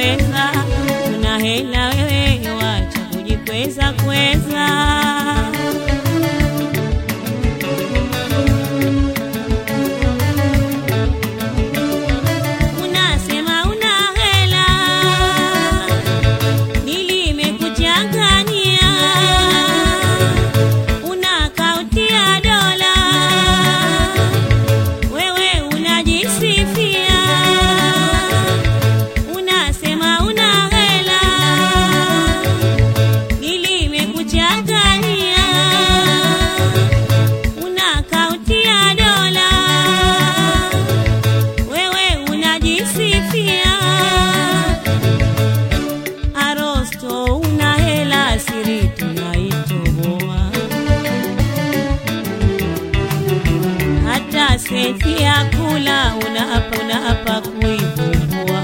weza, una hela wewe, wacha kujikweza kweza. Unasema una hela, nilimekuchanganyia, unakautia dola, wewe unajisifia, unasema una hela, nilimekuchanganyia, unakautia dola wewe unajisifia arosto una hela siri tunaitoboa hata seti ya kula unapa unapa kuivumbua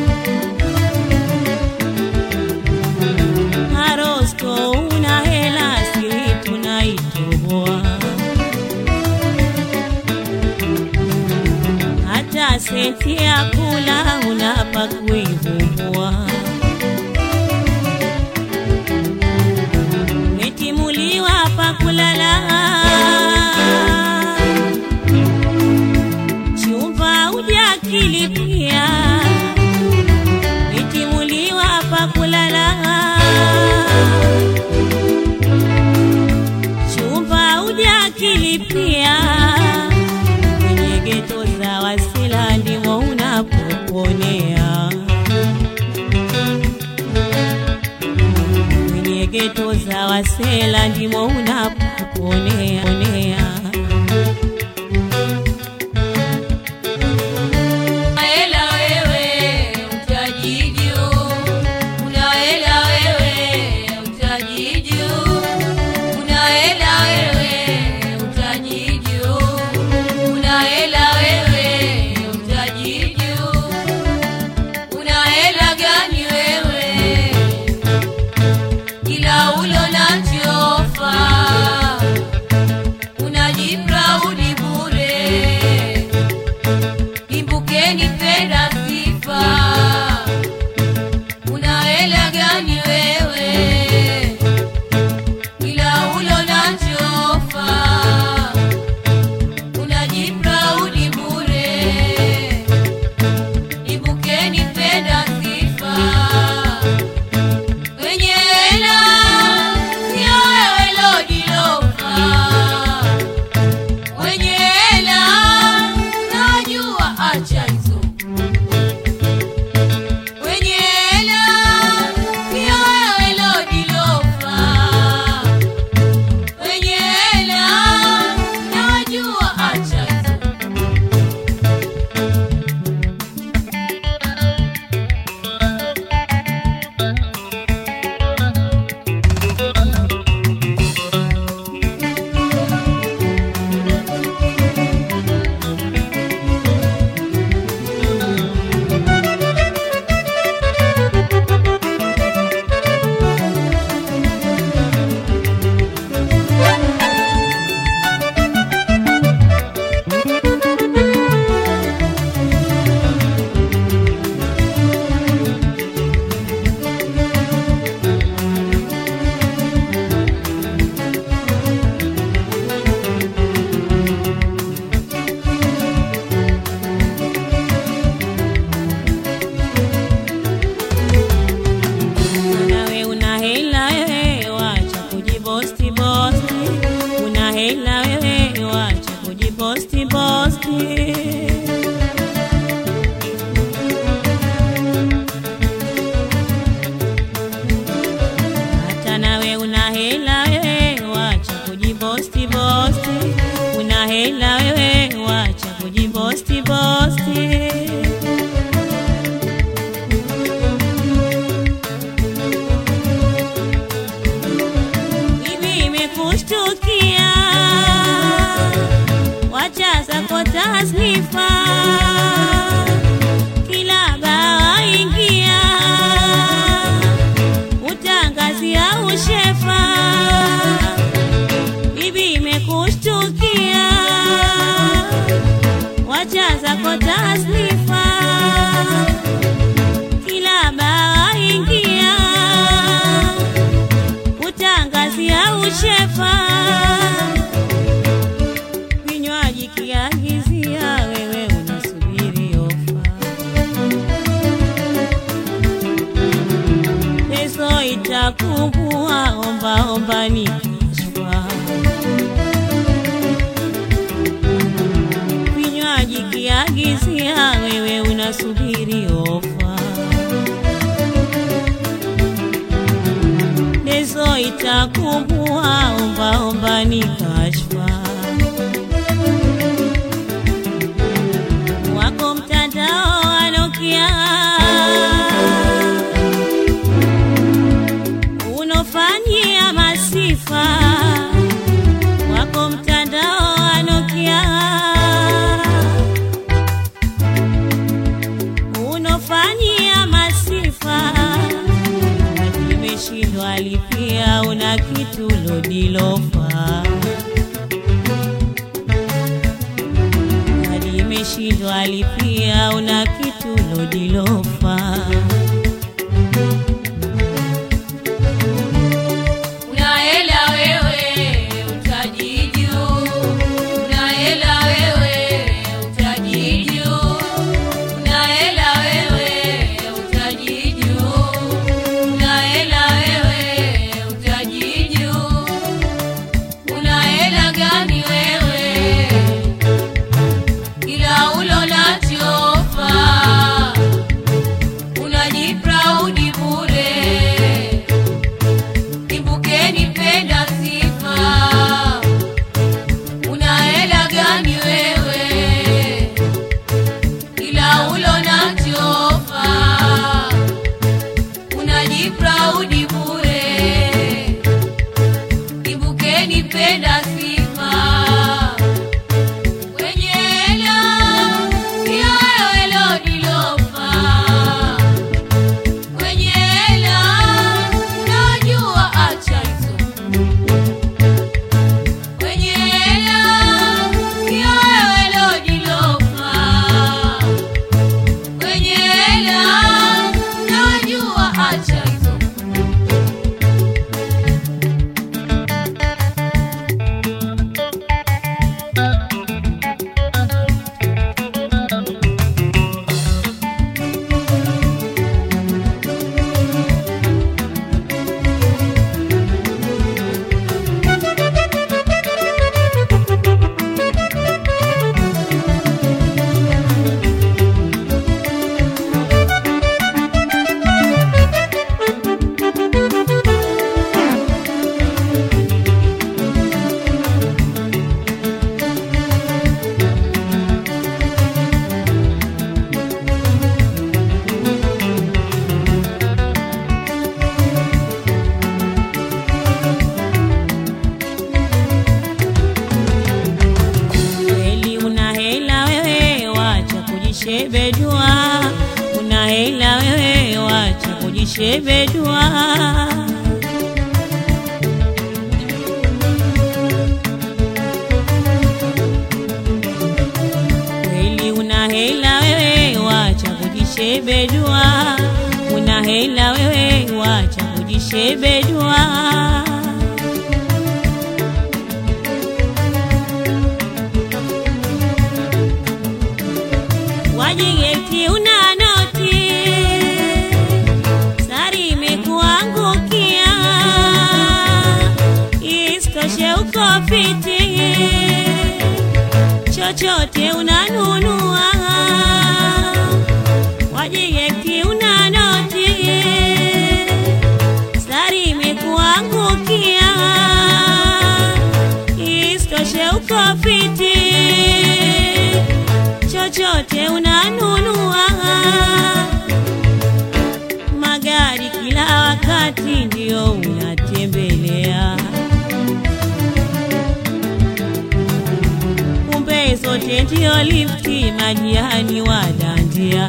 arosto una hela siri tunaitoboa hata senti ya kula unapa kuivumbua. Umetimuliwa pa kulala, chumba hujakilipia. Umetimuliwa pa kulala, chumba hujakilipia kwenye geto za Wasila ndimo unapoponea, kwenye geto za Wasela ndimo unapoponea ponea. Hela wewe utajiju, una hela wewe utajiju, una hela wewe utajiju, una hela wewe utajiju, una hela gani wewe? Kila ulo nachofa unajipraudi bure Imbukeni penda sifa, una hela gani wewe? Ila ulo na chofa, unajipraudi bure. Imbukeni penda sifa, wenye hela sio wewe lodilofa wenye hela najua, acha hizo. Wenye hela pia wewe lodilofa, wenye hela najua, acha hizo. Nawe una hela wewe, wacha kujibosti bosti. Una hela wewe, wacha kujibosti bosti. Hata nawe una hela wewe, wacha kujibosti bosti. Una hela wewe, wacha kujibosti bosti. hivi imekushtukia, wacha zako tasnifa, kila baa ingia, utangazia ushefa. Bibi imekushtukia, wacha zako tasnifa, kila baa vinywaji kiagizia, wewe unasubiri ofa. Peso itakumbua, omba omba ni kashfa. Vinywaji kiagizia, wewe unasubiri ofa. Peso itakumbua, omba omba ni kashfa. wako mtandao wa Nokia unofanyia masifa, wako mtandao wa Nokia unofanyia masifa, imeshindwa lipia, una kitu lodilofa hadi imeshindwa lipia, una kitu lodilofa. Una hela wewe utajiju, una hela wewe utajiju, una hela wewe utajiju, una hela wewe utajiju, una hela gani wewe kila ulo nachofa unajipraudi bure Imbukeni penda sifa, una hela gani wewe? Kila ulo na chofa, unajipraudi bure. Imbukeni penda sifa, wenye hela sio wewe lodilofa kwenye hela unajua, acha hizo kwenye hela sio wewe lodilofa kwenye hela unajua, acha hizo Kweli una hela wewe, wacha kujishebedua. Una hela wewe, wacha kujishebedua. Kweli una hela wewe, wacha kujishebedua. Una hela wewe, wacha kujishebedua. wajigeti una noti, sari imekuangukia, isitoshe uko fiti, chochote unanunua, wajigeti una noti, sari imekuangukia, isitoshe uko fiti chochote unanunua, magari kila wakati ndio unatembelea, kumbe zote ndio lifti, majirani wadandia.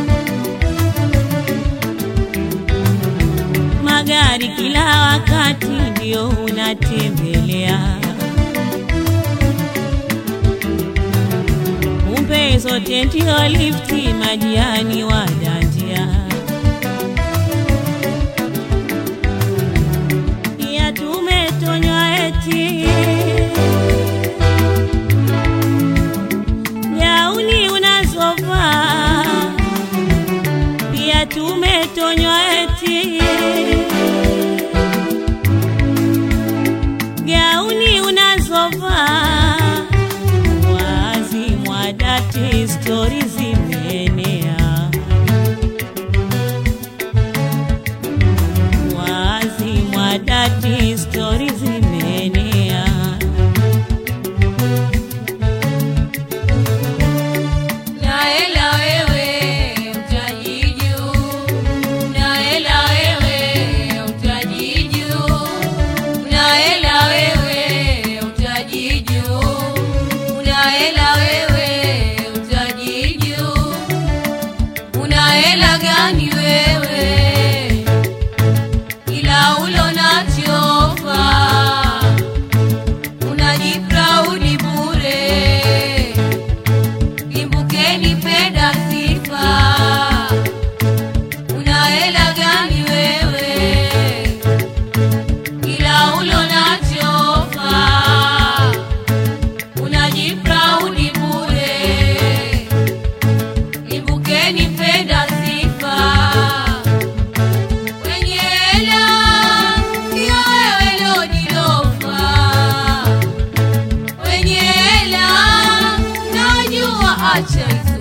Magari kila wakati ndio unatembelea kumbe zote ndio lifti, majirani wadandia. Ya tumetonywa eti una hela wewe utajiju una hela gani wewe ila ulo nachofa unajipraudi bure imbukeni penda sifa una hela gani wewe ila ulo nachofa unajipraudi bure imbukeni penda sifa wenye hela sio wewe lodilofa wenye hela najua acha hizo